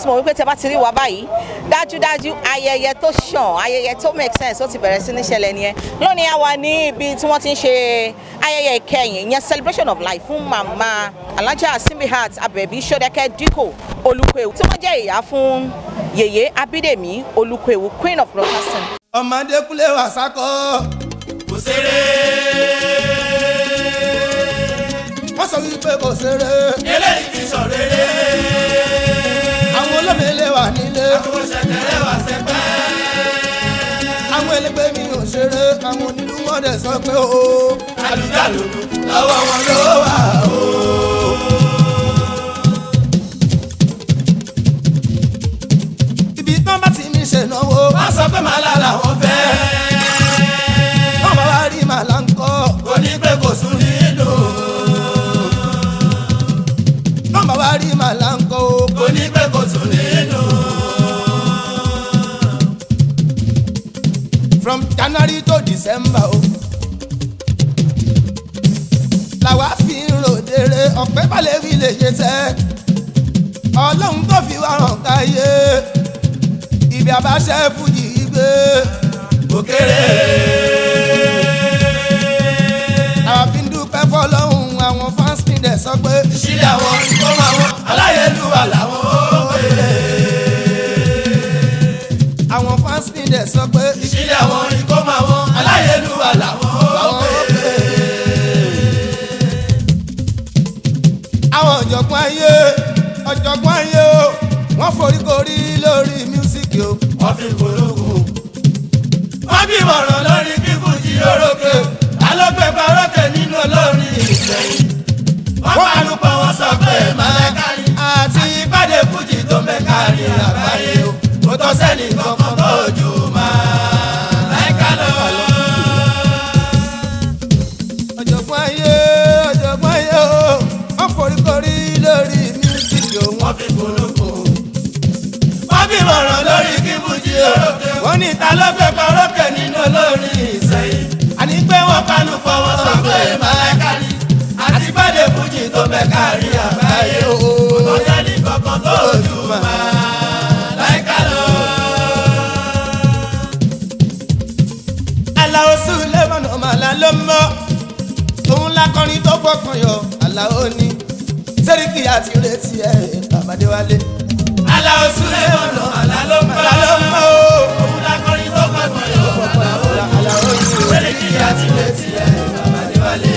ti mọ̀ wípé tẹ bá ti rí wa báyìí dájúdájú ayẹyẹ tó ṣàn ayẹyẹ tó make sense ó ti bẹ̀rẹ̀ sí ní ṣẹlẹ̀ nìyẹn lónìí a wà ní ibi tí wọ́n ti ń ṣe ayẹyẹ ìkẹyìn ìyẹn celebration of life fún màmá alájà simbihat abẹ̀bí sọdẹ́kẹ́ díkò olùkọ́ewu tí wọ́n jẹ́ ìyá fún yèyé abídèmí olùkọ́ewu queen of broadcasting. ọmọdé kúlẹ̀ wà sákọ́. kò ṣeré. wọ́n sọ wípé kò ṣeré. eléyìí ti sọ rere. àwọn olómìnira wà nílé. àwọn ṣẹ̀kẹ̀rẹ̀ wà sẹ́pẹ́. àwọn ẹlẹgbẹ́ mi ò ṣeré. àwọn onílù wọn dẹ̀ sọ pé o. àlùjálù lọ́wọ́ wọn ló wà o. ibi tán bá ti mi ṣe náwó. wọ́n sọ pé màálà làwọn fẹ́. wọ́n bá wá rí màlá ń kọ́. kò ní pé kò sún nínú. wọ́n bá wá rí màlá ń kọ́ o. kò ní pé kò sún nínú. from january to december o. làwa fi ń ròdèrè ọ̀pẹ́ balẹ̀ wí lè ṣe tẹ́. ọlọ́run tó fi wá hàn káyé. ibi àbáṣẹ fújì gbé. kò kéré. làwa fi ń dúpẹ́ fọlọ́run àwọn fans mi dẹ̀ sọ pé. ìṣílẹ̀ àwọn tó máa wọ́n aláyélúwà làwọn ó pè. àwọn fans mi dẹ̀ sọ pé. ìṣílẹ̀ àwọn ikó máa wọ́n aláyélúwà làwọn ó àwọn pè. ó pè. àwọn ọ̀jọ̀gbọ́n ayé ọ̀jọ̀gbọ́n ayé o wọ́n foríkorí lórí mísíkì o. wọ́n fi polówó. wọ́n bí mọ̀ràn lórí kíkún jí orókè. alọ́gbẹ́ parókè nínú olórin ìsẹ̀yìn. wọ́n panupọ̀ wọ́n sọ pé màlákàrí. àti ìpàdé fújì tó mẹ́kàrí àgbáyé o. kò tọ́ sẹ́ni kankan tó jù màláìka lọ. ọ̀jọ̀gbọ́n ayé ọ̀jọ̀gbọ́n ayé o wọ́n foríkorí lórí mísíkì o. wọ́n fi polówó. wọ́n bí mọ̀ràn lórí kíkún jí orókè. wọ́n ní ta ló gbé parókè nínú olórin ìsẹ̀yìn. àní pé wọ́n panupọ̀ wọ́n sọ pé màláìkàrí. àti bàdé fújì tó mẹ́kàrí àgbáyé o. kò sẹ́ni kankan tó jù màláìkà lọ. aláwo sulemanu ọmọlá ló mọ òun lakọrin tó fọkàn yọ aláwo ní sẹ́ríkì àti retí ẹ̀ babadéwálé. aláwọ̀ súlẹ̀ ọ̀nà àlá ló ń bá. ọmọlá ló mọ o. òun lakọrin tó fọkàn yọ. aláwo ní o. sẹ́ríkì àti létí ẹ̀ bàbá níwálé.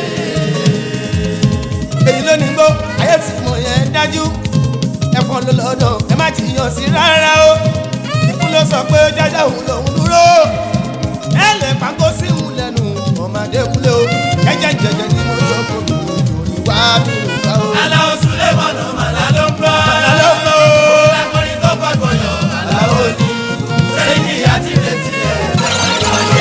èyí ló ní gbó ayé tí mo yẹn dájú ẹ̀fọn ló lọ́dọ̀ ẹ má jiyàn sí rárá o ikú ló sọ pé jájá òun lòun dúró ẹ lè pàgó sí òun lẹ́nu ọmọdé kúlẹ̀ o jẹ́jẹ́ jẹ́jẹ́ ni mo jọ kó mi lórí wá mi ò bá o. aláwọ̀ súlẹ̀ ọ̀nà àlá ló ń bá. Àlá ló ń bá o. òun lakọrin tó fọkàn yọ. aláwọ̀ ní sẹ́ríkì àti létí ẹ̀ bàbá níwálé.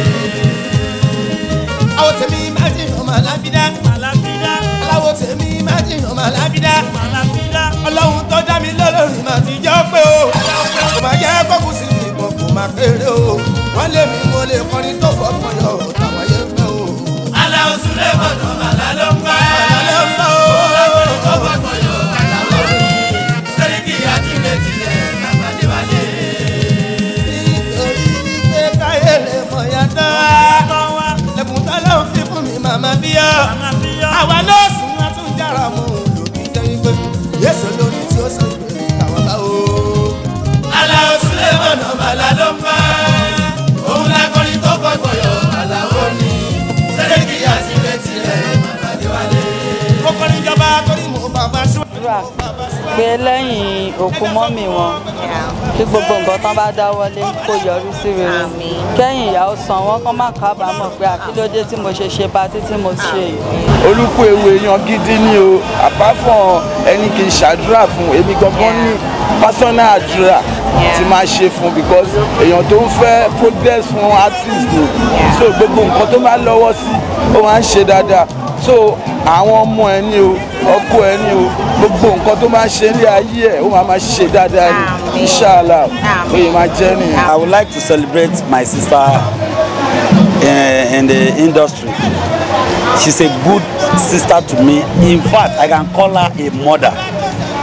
àwọn tèmi má jiyàn ọmọ alábídá aláwọ̀ tèmi má jiyàn ọmọ alábídá ọlọ́run tó dá mi lọ́lọ́run mà ti jọ́ pé o kò má jẹ́ kókù sí mi ìbọn kò má kéré o wọ́n lé mi mo lè kọrin tó fọkàn yọ táwọn yẹn fẹ́ o. aláwọ̀ súlẹ̀ ọ̀nà àlá ló ń bá. Àlá ló ń bá o. òun lakọrin tó fọkàn yọ. aláwọ̀ ní sẹ́ríkì àti létí ẹ̀ bàbá níwálé. nítorí wípé káyé lè mọ̀ yàtọ̀ wá lẹ́kùn tọ́lọ́run fi fún mi màmá bíyọ́ àwa nọ́ọ̀sì wọn tún jára mọ́ lòbí jẹ́ wípé yéṣu lórí tí ó sọ ìgbé àwọn bá o. aláwọ̀ súlẹ̀ ọ̀nà àlá ló ń bá. òun lakọrin tó fọkàn yọ. aláwọ̀ ní sẹ́ríkì àti létí ẹ̀ bàbá níwálé. mo kọrin jọba torí mo bàbá ṣú. àdúrà pé lẹ́yìn òkú mọ́mì wọn kí gbogbo nǹkan tán bá dáwọ́lé kó yọrí sí rere kẹ́yìn ìyàwó san wọ́n kán má kábàámọ̀ pé àkílódé tí mo ṣe ṣe patí tí mo ṣe yìí. olùkú ewu èèyàn gidi ni o àpapọ̀ ẹni kì í ṣàdúrà fún èmi gangan ní personal àdúrà tí máa ṣe fún because èèyàn tó ń fẹ́ progress fún artist ni so gbogbo nǹkan tó máa lọ́wọ́ sí ó máa ń ṣe dáadáa so àwọn ọmọ ẹ ní o ọkọ ẹ ní o gbogbo nǹkan tó máa ń ṣe ní ayé ẹ ó máa máa ṣe dáadáa ní inshallah ó yẹ máa jẹ́ nìyẹn. I would like to celebrate my sister uh, in the industry. She's a good sister to me. In fact, I can call her a mother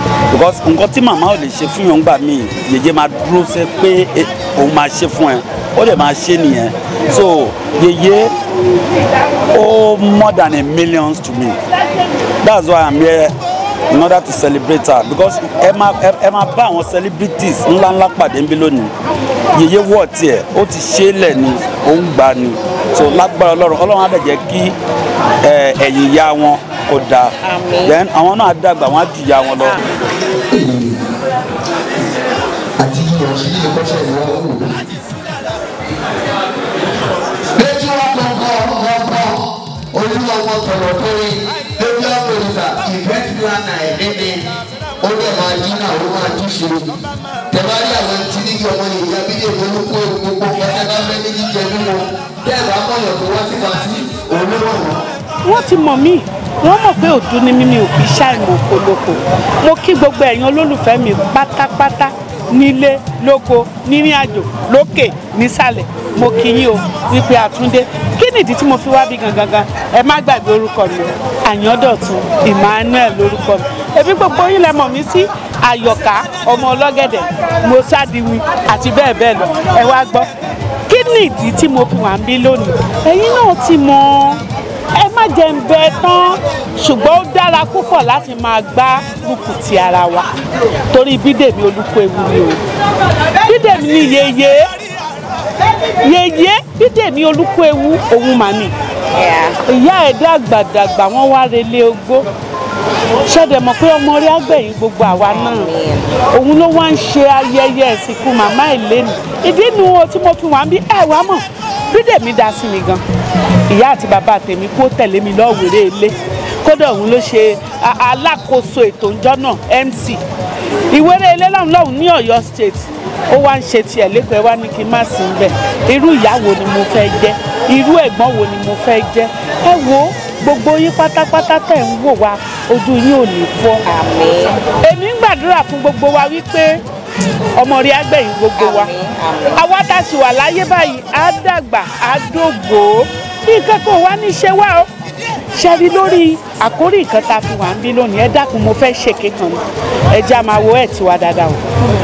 because nǹkan tí màmá ò lè ṣe fún yàn gbà mí yèyé máa dúró ṣe pé eh, òun máa ṣe fún ẹ ó lè máa ṣe nìyẹn so yèyé ó more than a million to me that's why i'm here in order to celebrate her because ẹ máa ẹ ẹ máa bá àwọn celebrities ńláńlá pàdé níbí lónìí yèyé wọ̀ tiẹ̀ ó ti ṣe é lẹ̀ ni ó ń gbà ni so lágbára ọlọ́run ọlọ́run á dẹ̀ jẹ́ kí ẹ, ẹ̀yìn ìyá wọn kó dáa then àwọn náà á dàgbà wọn á ju ìyá wọn lọ. àti yíyan sí ilé kọ́sẹ̀ ni wọ́n wò. lẹ́tí wọn kọ̀ọ̀kan ọ̀gbọ̀n olúwa wọn tọ̀rọ̀ kórè lórí àpòlùkà event planner ẹ̀mí ni ó lè máa dín náà ó máa dín ṣe. tẹ̀wárí àwọn tí ní kí ọmọ ìyá bídè olúkú gbogbo kẹtẹ́ká fẹ́ ní jíjẹ mímu tẹ́ẹ̀bá mọ̀yàn tó wá sí pàtí òun ló mọ̀ wọ́n. wọ́n ti mọ̀ mí wọ́n mọ̀ pé òdú ni mímí ò fi ṣàìmọ̀ òkoloko mo kí gbogbo ẹ̀yin olólùfẹ́ mi pátápátá nílé lóko nírìn àjò lókè nísàlẹ̀ mo kí yín o wípé àtúndé kí nìdí tí mo fi wá bí gangan gan ẹ má gbàgbé orúkọ mi àyàndọ̀tun emmanuel lórúkọ mi èmi gbogbo yín lẹ mọ̀ mí sí àyọ̀ká ọmọ ọlọ́gẹ̀dẹ̀ mọ́sádìwì àti bẹ́ẹ̀ bẹ́ẹ̀ lọ ẹ wá gbọ́ kí nìdí tí mo fi wà ń bí lónìí ẹ̀yin náà ti mọ̀ ẹ má jẹ ń bẹ tán ṣùgbọ́n ó dára púpọ̀ láti máa gbá bùkù ti ara wa torí bídèmí olùkọ ewu ni o bídèmí ni yeye yeye bídèmí olùkọ ewu òun mà ní ìyá ẹ̀ dàgbàdàgbà wọ́n wá relé ogbó ṣẹ̀dẹ̀ mọ̀ pé ọmọ rí àgbẹ̀yìn gbogbo àwa náà òun ló wá ń ṣe ayẹyẹ ìsìnkú màmá ìlénu ìdí nu o tí mo fi wà ń bí ẹ̀ wá mọ̀ bídèmí dá sí mi gan ìyá àti bàbá tèmi kó tẹ̀lé mi lọ́wọ́rẹ́ ilé kódà òun ló ṣe a- alákòóso ètò ìjọ náà mc ìwéré ilé lọ́hùn lọ́hùn ní ọ̀yọ́ state ó wá ń ṣe tiẹ̀ lẹ́kọ̀ọ́ ẹ wá ní kí n má sí ń bẹ̀ irú ìyá wo ni mo fẹ́ jẹ́ irú ẹ̀gbọ́n wo ni mo fẹ́ jẹ́ ẹ wo gbogbo yín pátápátá tẹ̀ ń wò wá ojú yín ò ní fọ́ èmi ń gbàdúrà fún gbogbo wa wípé ọmọ rí agbẹ̀yìn gbogbo wa àwa tá a sì wà láyé báyìí á dàgbà á dògbò bí nǹkan kò wá ní ṣe wá o ṣe rí lórí àkórí nǹkan tá a fi wà ń bí lónìí ẹ dákun mo fẹ́ ṣèké kan ni ẹ jẹ́ a máa wo ẹ̀ tiwa dáadáa o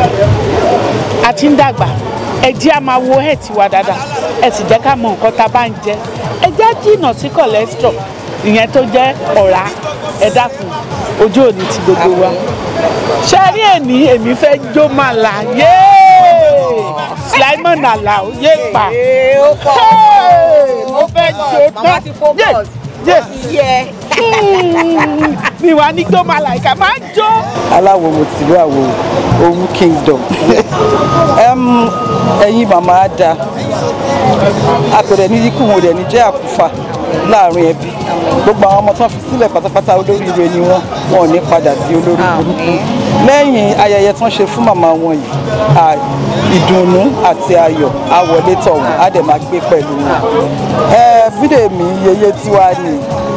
a ti ń dàgbà ẹ jẹ́ a máa wo ẹ̀ tiwa dáadáa ẹ sì jẹ́ ká mọ nǹkan tá a bá ń jẹ ẹ jẹ́ jìnnà sí cholesterol ìyẹn tó jẹ́ ọ̀rá ẹ dákun ojú òní ti gbogbo wa ṣe rí èmi èmi fẹ́ jó màlà yéé Simon Alao yé pa Hey, mo fẹ́ jó Màmá ti focus. yé yẹ mi wà ní jó màlà ìka máa jó. aláwo mo tìlú àwo owó kingdom Em, ẹ̀yin màmá á da àpẹẹrẹ ní ikú wọn ò dẹ̀ ní jẹ́ àkúfà láàrin ẹbí gbogbo àwọn ọmọ tó ń fi sílẹ̀ pátápátá olóríire ni wọ́n wọn ò ní padà di olórí burúkú lẹ́yìn ayẹyẹ tó ń ṣe fún màmá wọn yìí à, ìdùnnú àti ayọ̀ á wọlé tọ̀ wọ́n á dẹ̀ máa gbé pẹ̀lú wọn. ẹ bídèmí yeye tiwa ni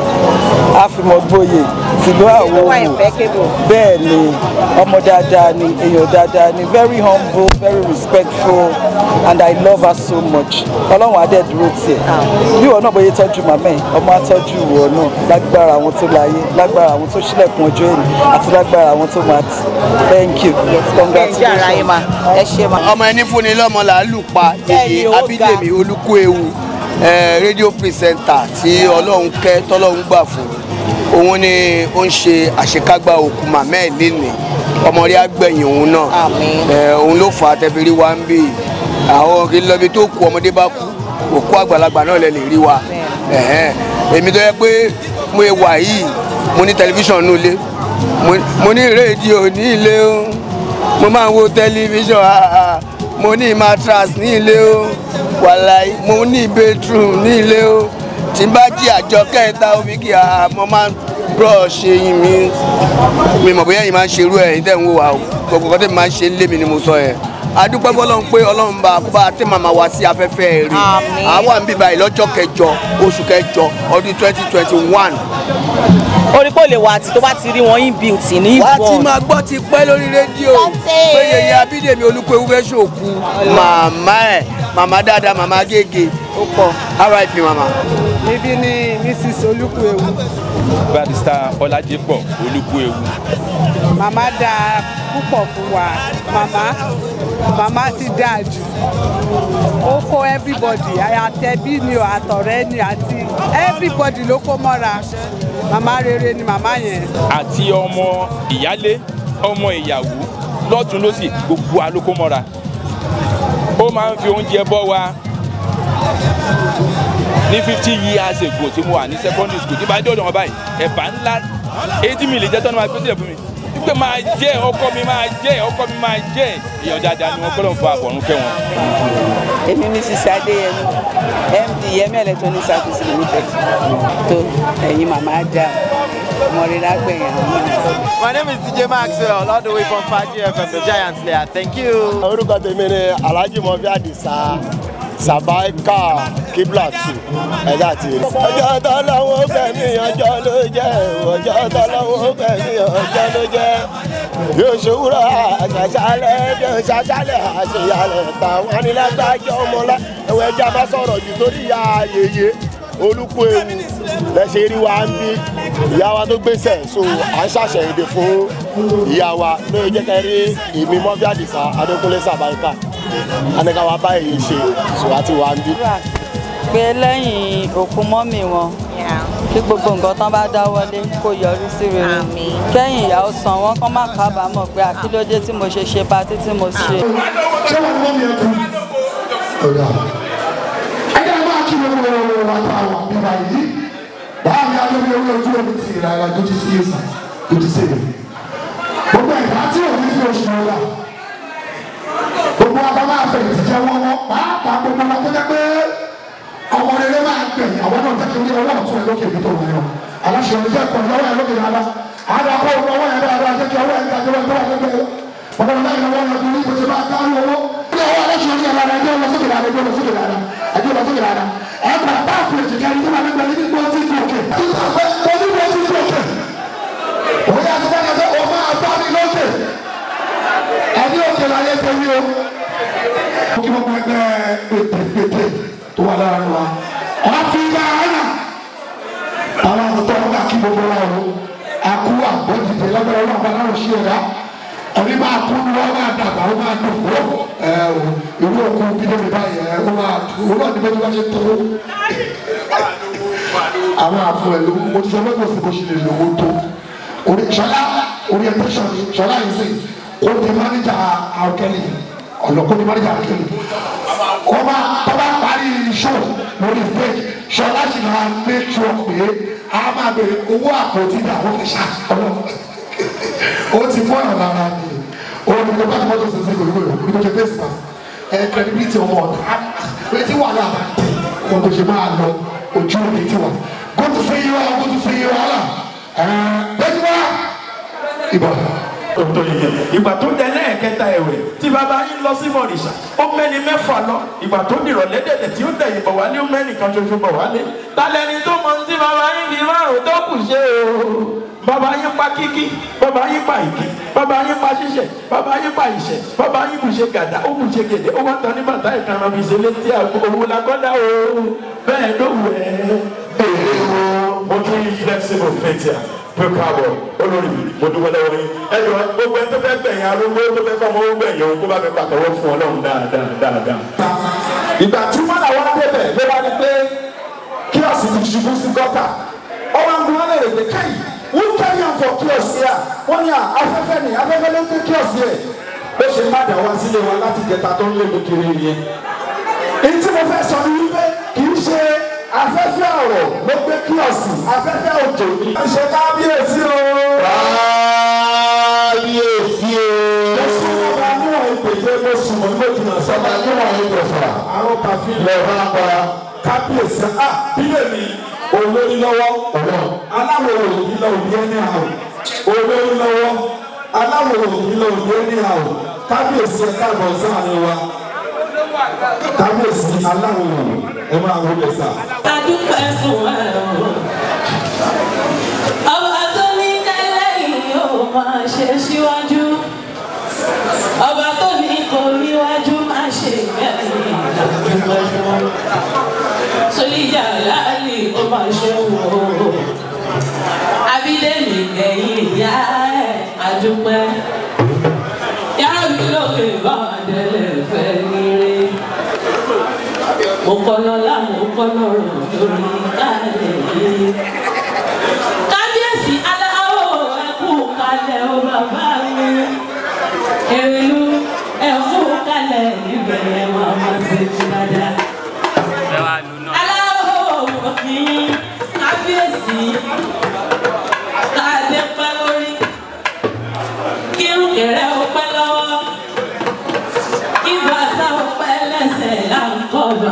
àfìmọ̀gboyè tìlú àwo wà impeccable. bẹ́ẹ̀ ni ọmọ dáadáa ni èèyàn dáadáa ni very humble very respectful and I love her so much ọlọ́run adé dúró tiẹ̀ bí ìwọ náà bóyá tọ́jú màmá ẹ̀ ọmọ atọ́jú ìwọ náà lágbára àwọn tó láyé lágbára àwọn tó ṣílẹ̀kùn ọjọ́ èní àti lágbára àwọn tó máa tì thank you ẹ jẹ́ ara yín congratulations. ma ẹ ṣe ma. ọmọ ẹni fúnni lọ́mọ là á lù pa Bẹ́ẹ̀ni, èyí ó ga. abídèmí olúkú ewu rédíò pírísẹ́ńtà tí ọlọ́run kẹ́ tọ́lọ́run gbà fún òun ni ó ń ṣe àṣekágbá òkú màmá ẹ̀ lénìí ọmọ rí àgbẹ̀yìn òun náà Àmín. Eh, òun ló fà á tẹ́fẹ́rí wa ń bì àwọn kì í lọ ibi tó kú ọmọdé bá kú òkú àgbàlagbà náà lè lè rí wa Ẹ̀hẹ́n. èmi tó yẹ pé mo wà yìí mo ní tẹlifíṣàn nínú ilé mo- mo ní rédíò ní ilé o mo máa ń wo tẹlifíṣàn ah, ah. mo ní mattress ní ilé o wàláì mo ní bedroom ní ilé o tí n bá jí àjọ kẹta omi kí a mo máa ń brush eyín mi mi mọ̀ bóyá yìí máa ń ṣerú ẹ̀ yìí tẹ̀ ń wò wá o gbogbo kan tẹ̀ máa ń ṣe lé mi ni mo sọ yẹn adúpẹ́ fọlọ́run pé ọlọ́run bá kó bá tẹ́ màmá wá sí afẹ́fẹ́ rí Àmín. àwa ń bíbá yìí lọ́jọ́ kẹjọ oṣù kẹjọ ọdún twenty twenty one orí pé ó lè wà àti tó bá ti rí wọn in beauty ní wá ti ìbọn. máa gbọ́ ti pẹ́ lórí rédíò Tọ́tẹ̀. pé yèyé abídèmí olúkúewu fẹ́ ṣòkú màmá ẹ̀ màmá dáadáa màmá gègé ó pọ̀. rip mama. ibi ni mrs olúkúewu. barrister ọlájẹpọ̀ olúkúewu. màmá dáa púpọ̀ fún wa màmá màmá ti dáa jù ó kó everybody àtẹ̀bí ni o àtọ̀rẹ́ ni àti everybody ló kó mọ́ra màmá rere ni màmá yẹn. àti ọmọ ìyálé ọmọ ìyàwó lọ́tún lọ́sì gbogbo alókó mọ́ra ó máa ń fi oúnjẹ bọ́ wa ní fifty years ago tí mo wà ní secondary school tí bá dé ọ̀dọ̀ wọn báyìí ẹ̀bà ńlá eighty mil jẹ́ tọ́nu máa gbé sílẹ̀ fún mi wípé máa jẹ́ ọkọ mi máa jẹ́ ọkọ mi máa jẹ́ èèyàn dáadáa ni wọ́n gbọ́dọ̀ fọ àbọ̀rún kẹ́ wọn. èmi mrs adéyẹmí md yẹmí electronic service limited tó ẹ̀yin màmá dá ọmọ rere àgbẹ̀yìn àwọn náà. My name is DJ Maxwell all the way from Faji FM the Giant Slayer thank you. orúkọ tèmi ni alhaji mọfí àdìsá sàbáìkà kíblàtù ẹ̀dá àti èrè. ọjọ́ tọ́lọ́wọ́ fẹ̀mí ọjọ́ ló jẹ́ ọjọ́ tọ́lọ́wọ́ fẹ̀mí ọjọ́ ló jẹ́ yóò ṣòwúrọ̀ àṣàṣàlẹ̀ bí ó ṣàṣàlẹ̀ àṣeyàlẹ̀ táwọn anilágbájọ́ ọmọlá ẹ̀wọ̀n ẹja bá sọ̀rọ̀ jù torí ya yeye olùkú ewu lẹ́sẹ̀ rí wa ń bí ìyá wa tó gbèsè so à ń ṣàṣẹ̀yìndè fún ìyá wa ló jẹ́ kẹ́ rí èmi mọ́bí àdìsá adékúnlé sàbáríkà anìkà wa bá èyí ṣe so àti wà ń bí. pé lẹ́yìn òkú mọ́mì wọn kí gbogbo nǹkan tán bá dáwọ́lé kó yọrí sí rere kẹ́yìn ìyàwó san wọn kán má kábàámọ̀ pé àkílódé tí mo ṣe ṣe patí tí mo ṣe. ṣé wọn mọ mi ẹ kú. ọ̀dà ẹ̀yà máa kí wọn wọ́n wọ́n wá bá wọn bíbá yìí báwo ni alóbi owó ojú omi ti rà ẹ̀ tó ti sí yé sàn tó ti sí yé. gbogbo ẹ̀dá tí òun fi oṣù wọn wà gbogbo abá máa fẹ̀yìn ti jẹ́ wọ́n wọ́n pàápàá gbogbo wọn tó jẹ́ pé ọmọ rere máa gbẹ̀yìn àwọn náà jẹ́ kí orí ọwọ́ ọ̀tún ẹ̀ lókè ibi tó wọ̀ ẹ̀ aláṣẹ ọ̀rẹ́ jẹ́ kọ̀ lọ́wọ́ ẹ̀ lókè dáadáa àdàkọ̀ ọwọ́ ẹ̀ dáadáa jẹ́ kí ọwọ́ ẹ̀ dáadáa jẹ́ kí ọwọ́ ẹ̀ dáadáa ọmọ náà yẹ wọ́n lọ́dún ní ìbòsí máa dáhùn owó ní ọwọ́ aláṣẹ ọ̀rẹ́ dáadáa ẹjọ́ lọ sókè dáadáa ẹjọ́ lọ sókè dáadáa ẹjọ́ lọ sókè dáadáa ẹ̀ kọ̀ táàpù ètò kẹrin tó máa gbẹgbẹ ní gbọ́ sí ìgbòkè onígbò sí ìgbòkè òun yà sọ́kà kẹsẹ́ o máa bá mi lókè ẹni òkè láyé tẹ̀lé o. ó kí gbogbo ẹgbẹ́ ètèpètè tó wà láàrin wa ọ̀fìgbà ọ̀nà àwọn àgùntàn ọ̀gá kí gbogbo wa o àkú àgbọ̀dìdè lọ́gbẹ̀rẹ̀ ọlọ́run bá láwọn ṣí ẹ̀dá ẹni máa kú ni wọ́n máa dàgbà ó máa dùn kó ẹ o ìlú òkú bídé mi báyìí ẹ ó máa dùn ó náà ní bẹ́ẹ̀ ni wọ́n ṣe tó àwọn àfọ ẹ̀ ló mo ti sọ pé kò sí bó ṣe lè lówó tó orí ṣọlá orientation ni ṣọlá yìí sè kó di mánéjà àwòkẹ́lì ọ̀nà kó di mánéjà àwòkẹ́lì ọba tọ́ba parí show lórí stage ṣọlá sì máa make sure pé a máa bèrè owó àpótí ìdààmú fi ṣá ọlọ́run ó ti fọ́ ọ̀nà lára ni òun ni mo bá mọ́tò sẹ́sẹ́ kò lóyún ní mo ṣe face mask ẹ̀ credibility ọmọ ọ̀dà pé tí wàhálà bá dé ohun tó ṣe máa lọ ojú òní tí wà kó tó fi yí wa kó tó fi yí wa là bẹ́ẹ̀ni wá ìbọn. tó yẹ ìgbà tó dẹ lẹ́ẹ̀kẹta ẹ̀wẹ̀ tí bàbá yín lọ sí mọ̀rìṣà ó mẹ́ni mẹ́fà lọ ìgbà tó dìrọ̀ lẹ́dẹ̀dẹ̀ tí ó dẹ̀yìn bọ̀ wálé ó mẹ́ni kan ṣoṣo bọ̀ wálé talẹ́ni tó mọ tí bàbá yín fi márùn tó kù ṣe o bàbá yín pa kíkí bàbá yín pa ìkí bàbá yín pa ṣíṣẹ bàbá yín pa ìṣẹ bàbá yín bùṣe gàdá ó bùṣe gèdè ó wá tán ní bàtà ìkànnà fi ṣe létí àgbo òwò làkọ́dá o bẹ́ẹ̀ ló wù ẹ́ èrè o mo tún yí flexible fatia pé káàbọ̀ olórí mo dúpẹ́ lọ́wọ́ yín ẹ̀jọ̀ gbogbo ẹni tó fẹ́ gbẹ̀yìn arúgbó tó fẹ́ fọmọ owó gbẹ̀yìn òun kó bá mi pàtẹ́wọ́ fún ọlọ́run dáadáa dáadáa. ìgbà tí wọn làwọn débẹ̀ ló bá ní pé kíọ̀sì ti ṣubú sí gọ́tà ọwọ́ ń gbọ́n lè dé káyì wọ́n káyì àǹfọ̀ kíọ̀sì yà wọ́n ní afẹ́fẹ́ ni afẹ́fẹ́ ló ń gbé kíọ̀sì yẹ bó ṣe má dà wá sílé wa láti jẹta tó ń lé mi kiri yẹn. èyí tí mo fẹ́ sọ ni wípé kì í ṣe afẹ́fẹ́ ọ̀rọ̀ ló gbé kíọ̀sì afẹ́fẹ́ òjò ni. ẹ ṣe kábíyèsí o. kábíyèsí o. mo sún ọba níwọ̀n ìpèjẹ mo sùn mọ́ ní òjìnà sọ́ba níwọ̀n ìjọba. àwọn kàfí lọ bá pa kábíyèsí a bílẹ̀ mi olórí lọ́wọ́ aláwọ̀ òbí lọ òbí ẹni àwọ̀ olórí lọ́wọ́ aláwọ̀ òbí lọ òbí ẹni àwọ̀ kábíyèsí ẹ káàbọ̀ sáàrin wa kábíyèsí aláwọ̀ òbí ẹ máa wọlé sá. adúpẹ́ fún ẹ o. ọba tó ní kẹ́lẹ́ yìí ó máa ṣe síwájú. ọba tó ní kò níwájú máa ṣe ìgbẹ́yìn adúpẹ́ fún. ìjà láàlì ó máa ṣe wò ó. Abídẹ́mi ẹ̀yìn ìyá ẹ̀ àdúpẹ́. Yàrá mi lókè bá àdẹ́lẹ̀ fẹ́ rere. Mo kọ́ lọ́lá, mo kọ́ lọ́rọ̀ lórí kálẹ̀ yìí. Kábíyèsí aláwọ̀ ẹ̀kú kalẹ̀ ó bàbá mi. Èrèlú ẹ̀kú kalẹ̀ níbẹ̀ yẹn wọ́n máa ṣe ti dáadáa. Aláwọ̀ kì í kábíyèsí káàdé pẹ́ lórí. Kírun kẹrẹ ó pẹ́ lọ́wọ́. Kí bàtà ó pẹ́ lẹ́sẹ̀ là ń kọ́ bá.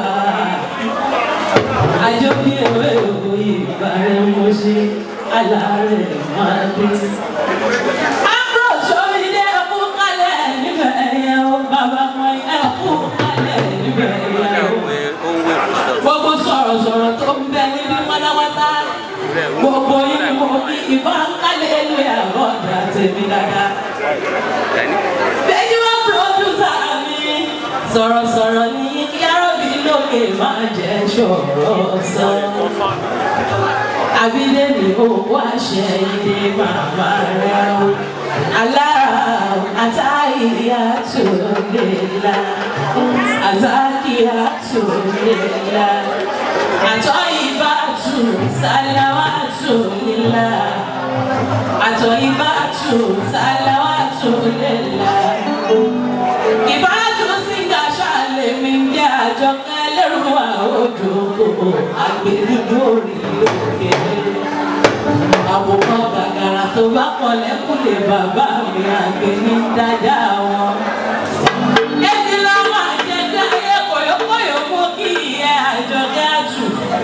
Àjọ bí ewé òwò ìbàrẹ̀ mo ṣe alárẹ̀ máa dé. Àbúrò sórí dé ẹkú kalẹ̀ níbẹ̀ yẹn o. Bàbá mọ ẹkú kalẹ̀ níbẹ̀ yẹn o. Gbogbo sọ̀rọ̀sọ̀rọ̀ tó ń bẹ níbi pátápátá. Gbogbo yín ni mo kí ìbá kálẹ̀ lu ẹ̀rọ ọ̀dà tèmi dáadáa. Bẹ́ẹ̀ni wọ́n pòdúsà mi. Sọ̀rọ̀sọ̀rọ̀ ní yàrá-bí lókè máa jẹ́ ṣọ̀rọ̀ sọ. Abídẹ́mi owó àṣẹ ilé màmá rẹ̀ o. Alára àtàyè àtòlélá. Àtàkì àtòlélá. Àtọ́ ìbá tù sáláwá tòlélá. Àtọ́ ìbá tù sáláwá tòlélá. Ìbá tù sí gàṣà lèmi jẹ́ àjọkẹ́ lẹ́rù àwòdò àgbélúdú orí òkè. Àwòkọ́ gàgàrà tó bá pọ̀ lẹ́kùnlé bàbá mi àgbẹ̀ ní dáadáa wọn. Èmi lọ́wọ́ àjẹjẹ́ ayé kòyókòyó mú kí ìyẹ́ àjọkẹ́ àtù.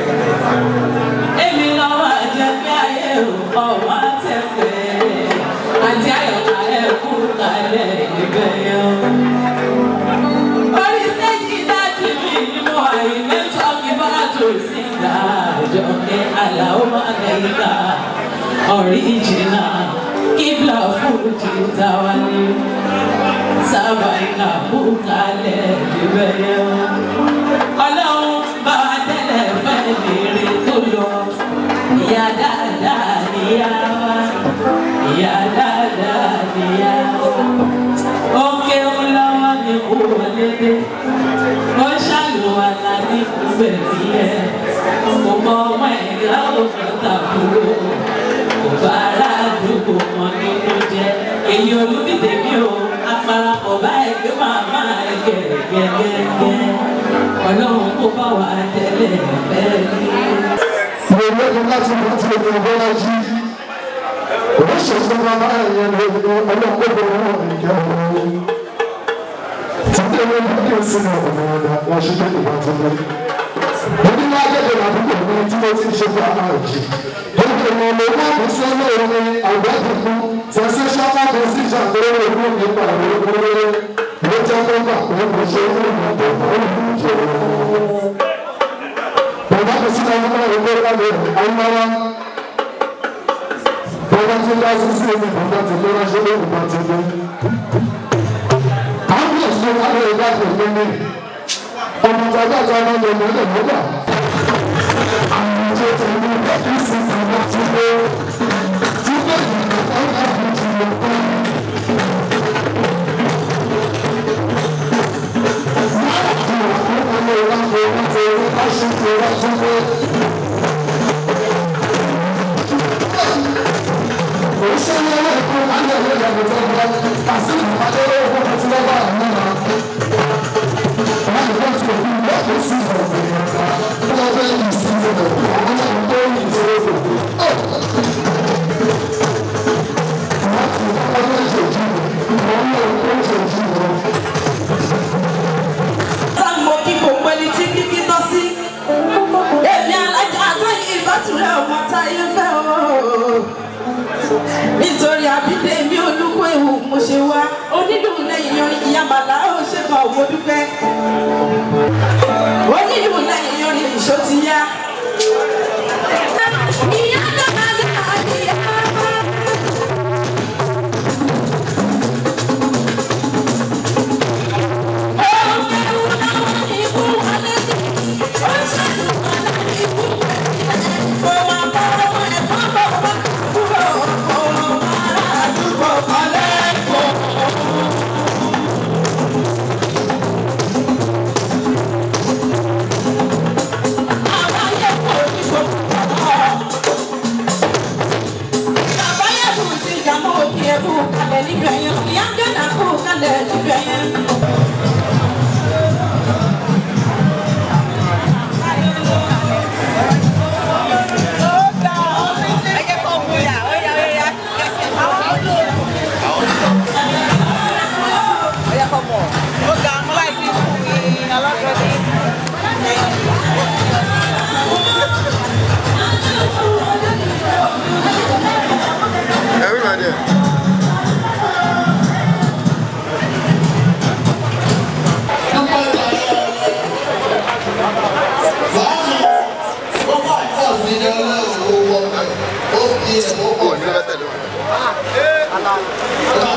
Èmi lọ́wọ́ àjẹjẹ́ ayé ọ̀wá tẹ̀pẹ́. Àti àyọ̀ká ẹ̀kú kalẹ̀ níbẹ̀ yẹn. Orí stéèjì dájú mi ni mo àyè mẹ́tọ́ kí bá tó sí ìgbà àjọkẹ́ àlàó máa kẹ́yìn ká. Ọ̀ríjìnà kíbla fújì táwa ní sábà iná bùkálẹ̀ níbẹ̀ yẹn. Ọlọ́run bá wa tẹ́lẹ̀ fẹ́ lèrè tó lọ. Ìyá dáadáa níyá wa, ìyá dáadáa níyá wa. Ó kéwú lọ́wọ́ ní kú lédè. Ó ṣàlùwàlà ní kúbẹ̀rì yẹn. Mo mọ ọmọ ẹ̀yà òkúta kúrò bàrà àdúgbò kan nínú jẹ èyí olùdíje mi ò aparapọ̀ báyìí pé màmá rẹ̀ gẹ̀rẹ́gẹ̀rẹ́ ọlọ́run kó bá wà tẹ́lẹ̀ fẹ́ ní. mo lẹ́nu láti mú ti omi ọgbọ́n jí oríṣiríṣi mama ẹ̀yẹ ní ọlọ́kọ̀ọ́bọ̀ wọn ìjẹ́ ọ̀rọ̀ títí ẹ̀rọ ní kí n sinmi ọ̀nà ọ̀nà wọn ṣe tó ìwà tó lọ. mo ní ní agbègbè àdúgbò mi tí mo ti ń ṣe fún àwọn àjì ètò ìmọ̀lẹ́ náà kò sọ́nà omi àgbẹ̀dùnkún sensational decision tó lè mú nípa àwọn olóore ló jẹ́ kó gbà pé kò ṣe é ní ìmọ̀tò olùdíje. Bàbá kò sí náà nípa ìwé ìwádìí àyínáwá. Bàbá tó dá sí sí èmi bàbá tó lé ránṣẹ́ lórí bá ti dé. Àwọn ọ̀sán wà lórí ìdájọ́ ìlú mi. Ọmọ tàbí àti ọmọ ilé ìlú lè mọ́gbà. Àwọn tó ti ní ìsìn ìgbà tí ó ti gbé ìgbà tó ń bá fi ti lè pẹ́. Sáàmù kí gbogbo ẹni tí kíkí tọ́ sí. Èmi alájà àtàyè ìbátúrẹ́ ọmọ táyé fẹ́ o. Nítorí àbídé mi olúkọ ewu mo ṣe wá. Onílù lẹ́yìn yan ìyá màlá ó ṣe kàn owó dúpẹ́. Onílù lẹ́yìn yan ìṣó ti yá. Ìyá dáadáa ìyá.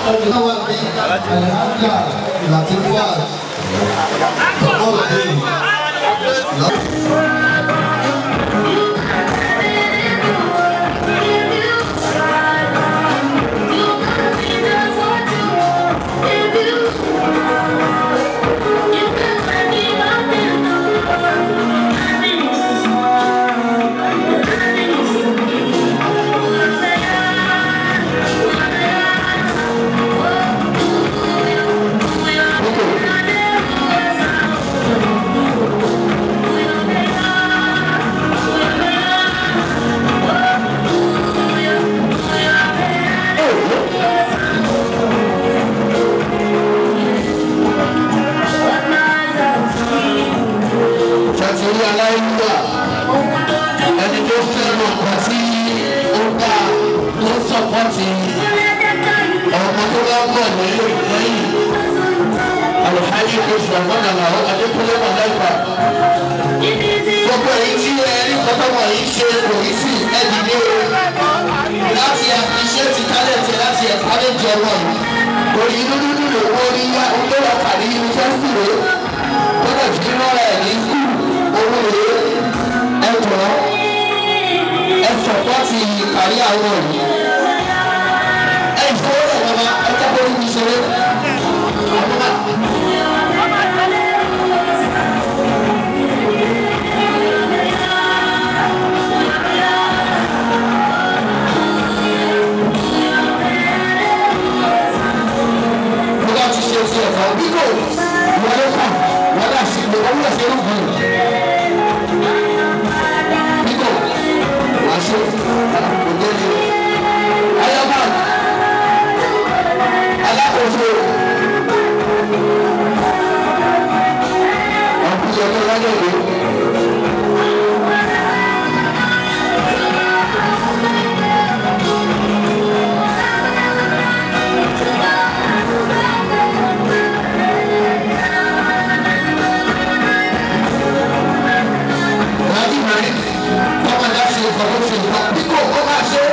ṣàtúnyí aláìlúwà ẹni tó fẹ́ràn ọ̀pá tí ó bá tó sọ̀pọ̀tì ọmọ tó bá ń bọ̀ ní lẹ́yìn alùpàdé oṣù àgbọ̀nà làwọn adékúnlé mọ̀lẹ́fà gbogbo èyí tí ẹni kọ́tọ́mọ̀ yìí ṣe kò ní sí ẹ̀dì ní o láti àfiṣẹ́ ti tálẹ̀tì láti ẹ̀ka lè jẹ wọn òyìn dúdú dúdú owó ní yá owó wà pàdé yunifásitì rẹ̀ gbọ́dọ̀ fi rọra ẹ̀ ní skul owó rẹ̀ ẹ jọ ẹ sọ̀tọ́ ti kárí àwọn yìí ẹ ìfowó rẹ̀ bàbá ẹ tẹ́kọ̀ọ́ ní ìṣeré. mo bá ti ṣe ti ẹ̀fọ́ bí kò wọlé kù wọ́n dà sí ìgbé wọ́n dà sí irú gbìn. bí kò wá ṣe òde ni ayọ́bá alákòóso ọ̀kùnrin ọ̀dọ́ lágbègbè. Láti mẹ́rin, tọ́mọ dá sí ọkọ̀ tó ṣe nǹkan bí kò kó máa ṣe.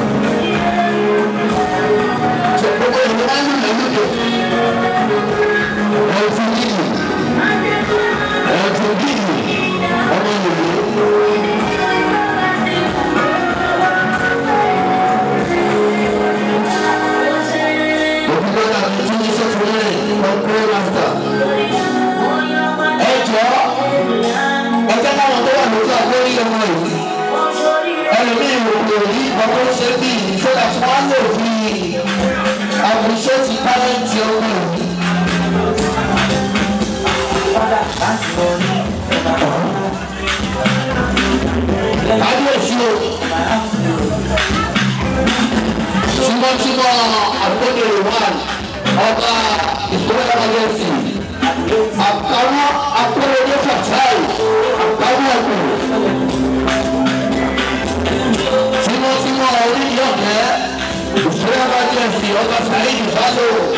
Ṣé gbogbo ìlú máa ń lù lẹ́lúdò? Ẹ̀fún gidi. Ẹ̀fún gidi. Ọmọ ìlú. Òkúta náà ti tún ní sọ́tún rẹ̀ ọkùnrin mástà. Ẹ jọ́ ẹgbẹ́ táwọn tó wà lójú àgbórí ọmọ yìí ẹlòmíì wò lò rí ọmọ ṣe bí ìṣọ́dá tí wọ́n lò fi àbùṣe ti tálẹ́ǹtì ọmọ yìí. kábíyèsí o tímọ́tímọ́ àgbọ̀dọ̀ wà ọba ìṣòro kábíyèsí àkàwọ́ akọ́lẹ́dẹ́ fàtáì àkàwọ́ ọ̀gbìn. tímọ́tímọ́ orí yọ̀kẹ́ ìṣòro kábíyèsí ọba sàyìn ìbálò.